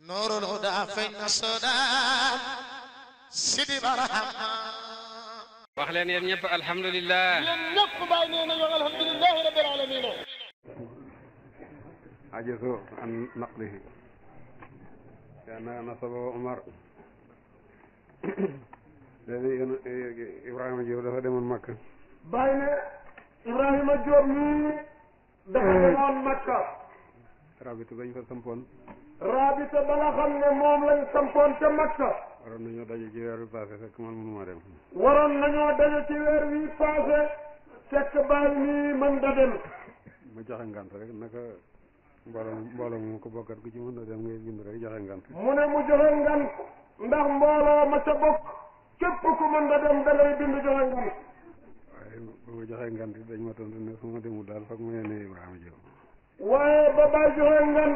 nuurul hudaa feeñ na soodaan sidi barahama wax leen yéen ñëpp alhamdulilah yéen ñëpp bàyyi nee nañu alhamdulilahi rabbil alamin عجزوا عن نقله كان نصبه عمر الذي إبراهيم جيب dafa demoon Makka bàyyi ne Ibrahima Diop mii dafa demoon Makka rabitu bañ fa sampoon rabita ba nga xam ne moom lañ sampoon ca Makka waroon nañoo daje ci weer bi passé fekk man mënuma dem waroon nañoo daje ci weer wi passé fekk bàyyi nii mën da dem ma joxe ngant rek naka mbooloo mbooloo mu ko bokkat ku ci mën a dem ngay bind rek joxe ngant mu ne mu joxe ngan ndax mbooloo ma ca bokk képp ku mën da dem da ngay bind joxe ngan waaye ba ma joxe ngant it dañ ma tontu ne su ma demul daal foog ma yónnee Ibrahima Diop waaye ba bàyyi joxe ngan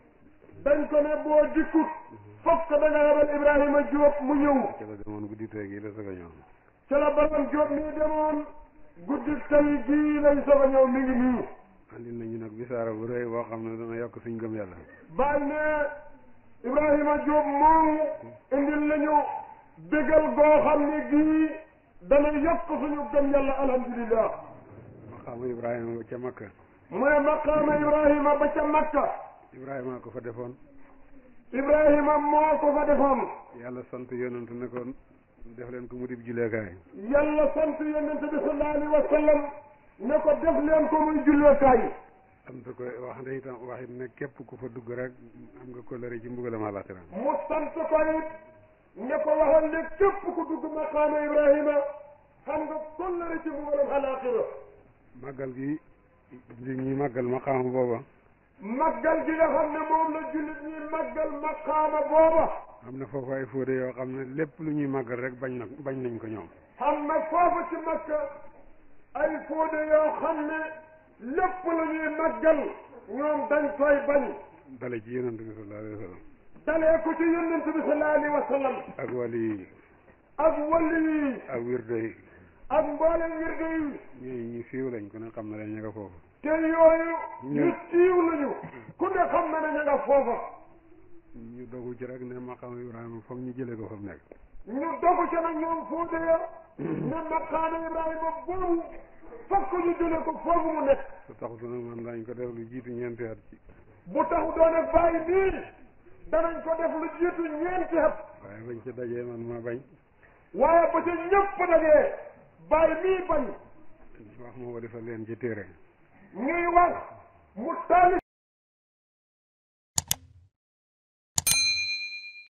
dañ ko ne boo dikkut fokk da nga yabal Ibrahima Diop mu ñëw ci la demoon guddi tey gi la soog a ñëw ca la borom Diop mii demoon guddi tey gii lañ soog a ñëw mi ngi nii andil nañu nag bisaara bu rëy boo xam ne dana yokk suñ gëm yàlla bàyyi ne Ibrahima Diop moomu indil nañu bégal goo xam ne gii dana yokk suñu gëm yàlla alhamdulillah maqaamu Ibrahima ba ca Makka mu ne maqaama Ibrahima ba ca Makka Ibrahima ko fa defoon Ibrahima moo ko fa defoon yàlla sant yonent ne ko def leen ko mu dib juleekaay yàlla sant yonente bi sallallahu alayhi wa sallam ne ko def leen ko muy julleekaay sant ko wax ne itam wax it ne képp ku fa dugg rek am nga kóllëre ci mbugalam àlaxira mu sant ko it ne ko waxal ne képp ku dugg maqaama Ibrahima xam nga kollëre ci mbugalam alaaxira màggal gi li ñuy màggal maqaama booba màggal gi nga xam ne moom la jullit ñi màggal maqaama booba am na foofu ay fóode yoo xam ne lépp lu ñuy màggal rek bañ na bañ nañ ko ñoom xam na foofu ci makka ay fóode yoo xam ne lépp la ñuy màggal ñoom dañ koy bañ dale ci yonent bi sallallahu alayhi wa sallam dalee ko ci yonent bi sallallahu alayhi wa sallam ak wali yi ak wali yi ak wirde yi ak mboolem wirde yi ñooñu ñu siiw lañ ku ne xam na leen ña nga foofu te yooyu ñu siiw lañu ku ne xam na ne ña nga foofa ñu dogu ci rek ne maqaama Ibrahima foog ñu jëlee ko fa mu nekk ñu dogu ca nag ñoom fóode ya ne maqaama Ibrahima boobu fokk ñu jëlee ko foofu mu nekk su taxutu nag man dañ ko def lu jiitu ñeenti at ci bu taxu doone bàyyi nii danañ ko def lu jiitu ñeenti at waaye bañ ci dajee man ma bañ waaye ba ca ñëpp dajee bàyyi nii bañ wax ma ko defal leen ci téere ñuy wax mu taalif